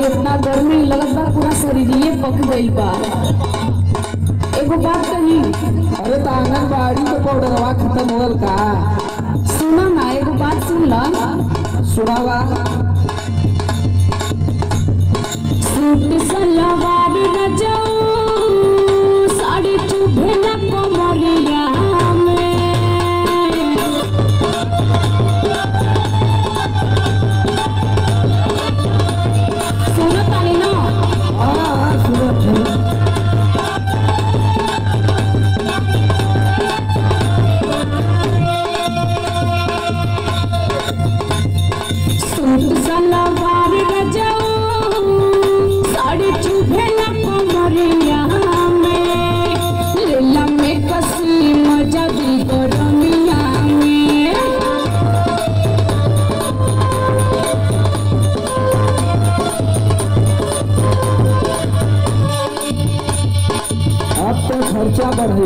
इतना गर्मी लगत बा पूरा शरीरिये पक गइल बा एगो बात कही अरे तो आंगनबाड़ी के पाउडरवा खत्म होल का सुनो ना एगो बात सुन ल सुनावा सूट सलवार रजाऊ साड़ी चुभे न कमरिया में सुनो तानी ना हाँ हाँ सुनत हई। सूट सलवार रजाऊ साड़ी चुभे न कमरिया में लीला में कसी मजा दी गरमिया में अब तो खर्चा बढ़